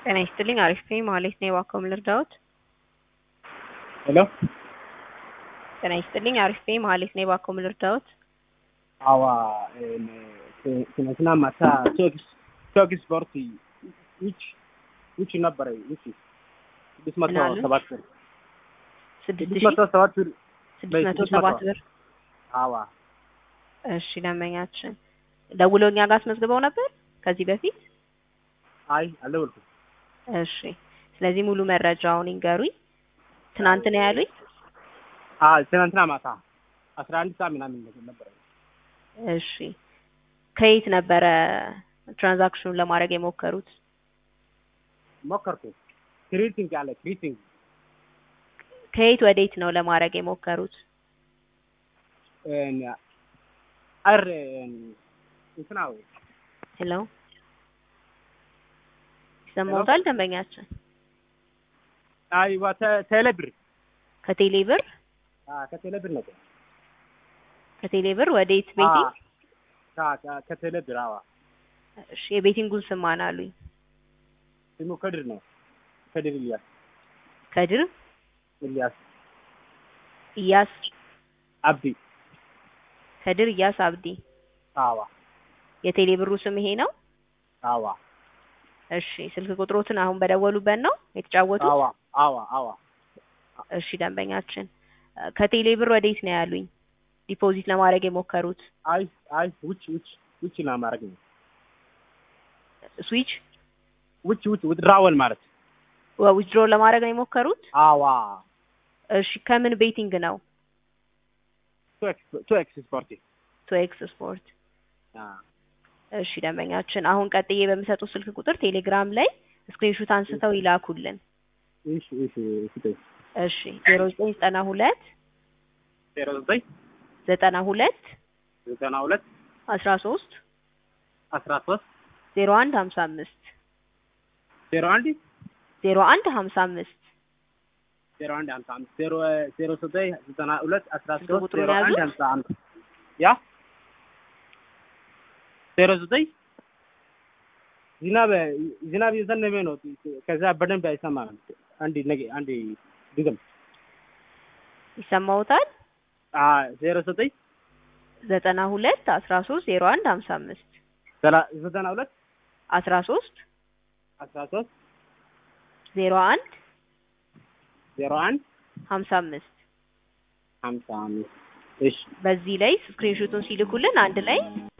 ጤና ይስጥልኝ አሪፍ ነኝ መሀሌት ነኝ እባክዎ ምን ልርዳዎት? ሄሎ ጤና ይስጥልኝ አሪፍ ነኝ መሀሌት ነኝ እባክዎ ምን ልርዳዎት? አዋ ትናንትና ማታ ቶክስ ቶክስ ስፖርት ውጭ ውጭ ነበረ ውጭ ስድስት መቶ ምን አሉ? ሰባት ብር ስድስት ስድስት ሺህ መቶ ሰባት ብር ስድስት መቶ ስድስት ሰባት መቶ። ብር አዋ እሺ ደንበኛችን ደውለው እኛ ጋር አስመዝግበው ነበር ከዚህ በፊት አይ አልደወልኩም እሺ ስለዚህ ሙሉ መረጃውን ይንገሩኝ ትናንት ነው ያሉኝ አ ትናንትና ማታ አስራ አንድ ሰዓት ምናምን ነገር ነበረ እሺ ከየት ነበረ ትራንዛክሽኑን ለማድረግ የሞከሩት ሞከርኩ ክሪቲንግ አለ ክሪቲንግ ከየት ወዴት ነው ለማድረግ የሞከሩት አር እንትና ወይ ሄሎ ይሰማዎታል ደንበኛችን አይዋ ቴሌ ብር ከቴሌ ብር አ ከቴሌ ብር ነበር ከቴሌ ብር ወዴት ቤቲንግ አ ካ ከቴሌ ብር አዋ እሺ የቤቲንጉን ስም ማን አሉኝ ስሙ ከድር ነው ከድር ኢልያስ ከድር ኢልያስ ኢያስ አብዲ ከድር ኢያስ አብዲ አዋ የቴሌ ብሩ ስም ይሄ ነው አዋ እሺ ስልክ ቁጥሮትን አሁን በደወሉበት ነው የተጫወቱት አዋ አዋ አዋ እሺ ደንበኛችን ከቴሌ ብር ወዴት ነው ያሉኝ ዲፖዚት ለማድረግ የሞከሩት አይ አይ ውጭ ውጭ ውጭ ነው ማድረግ ነው ስዊች ውጭ ውጭ ውድራወል ማለት ዊዝድሮ ለማድረግ ነው የሞከሩት አዋ እሺ ከምን ቤቲንግ ነው ቱ ኤክስ ቱ ኤክስ ስፖርት ቱ ኤክስ ስፖርት እሺ ደንበኛችን አሁን ቀጥዬ በሚሰጡት ስልክ ቁጥር ቴሌግራም ላይ ስክሪንሹት አንስተው ይላኩልን እሺ እሺ እሺ እሺ ዜሮ ዘጠኝ ዘጠና ሁለት ዜሮ ዘጠኝ ዘጠና ሁለት ዘጠና ሁለት አስራ ሶስት አስራ ሶስት ዜሮ አንድ ሀምሳ አምስት ዜሮ አንድ ዜሮ አንድ ሀምሳ አምስት ዜሮ አንድ ሀምሳ አምስት ዜሮ ዜሮ ዘጠኝ ዘጠና ሁለት አስራ ስልክ ሶስት ቁጥሩን ዜሮ አንድ ያዙት? ሀምሳ አምስት ያ ዜሮ ዘጠኝ ዝናብ ዝናብ የዘነበ ነው። ከዛ በደንብ አይሰማም። አንድ ነገ አንድ ድገም ይሰማዎታል አ ዜሮ ዘጠኝ ዘጠና ሁለት አስራ ሶስት ዜሮ አንድ ሀምሳ አምስት ዘላ- ዘጠና ሁለት አስራ ሶስት አስራ ሶስት ዜሮ አንድ ዜሮ አንድ ሀምሳ አምስት ሀምሳ አምስት እሺ በዚህ ላይ ስክሪንሾቱን ሲልኩልን አንድ ላይ